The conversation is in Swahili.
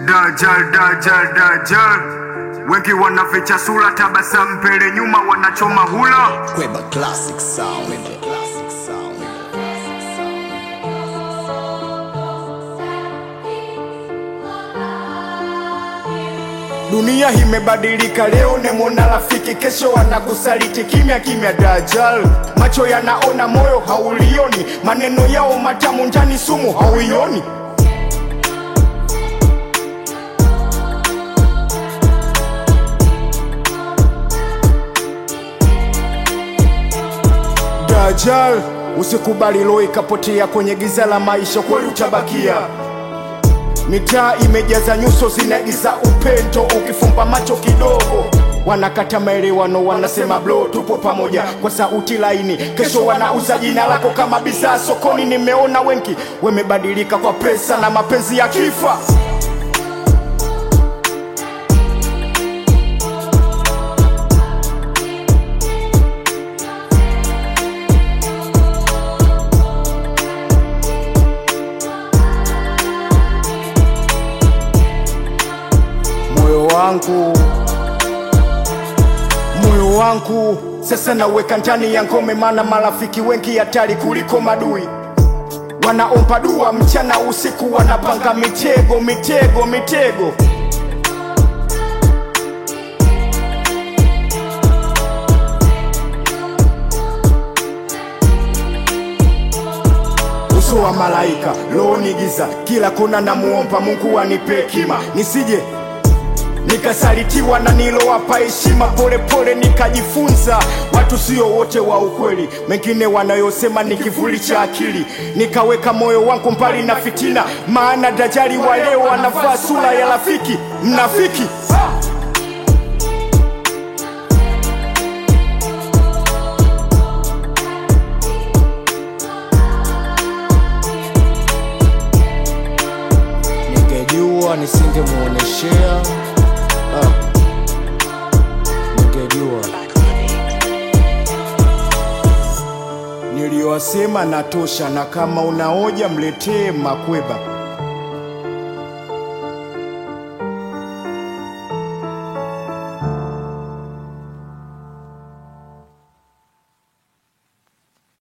Dajjal, Dajjal, Dajjal. Wengi wanaficha sura, tabasamu mbele nyuma, wanachoma hula. Kweba classic sound. Kweba classic sound. Dunia imebadilika, leo nemwona rafiki, kesho wanakusaliti kimya kimya. Dajjal, macho yanaona, moyo haulioni, maneno yao matamu, ndani sumu hauioni. Dajjal, usikubali roho ikapotea kwenye giza la maisha, kweli utabakia. Mitaa imejaza nyuso zinaigiza upendo, ukifumba macho kidogo wanakata maelewano, wanasema bro, tupo pamoja kwa sauti laini. Kesho wanauza jina lako kama bidhaa sokoni. Nimeona wengi wamebadilika kwa pesa na mapenzi ya kifa. moyo wangu moyo wangu sasa naweka ndani ya ngome, maana marafiki wengi hatari kuliko madui. Wanaomba dua mchana usiku, wanapanga mitego mitego mitego. uso wa malaika, roho ni giza, kila kona namuomba Mungu anipe hekima, nisije nikasalitiwa na nilowapa heshima. Polepole nikajifunza watu sio wote wa ukweli, mengine wanayosema ni kivuli cha akili. Nikaweka moyo wangu mbali na fitina, maana Dajjali wa leo anavaa sura ya rafiki mnafiki. Ningejua nisingemuoneshea ah. Ningejua niliyowasema natosha, na kama unaoja mletee Makweba.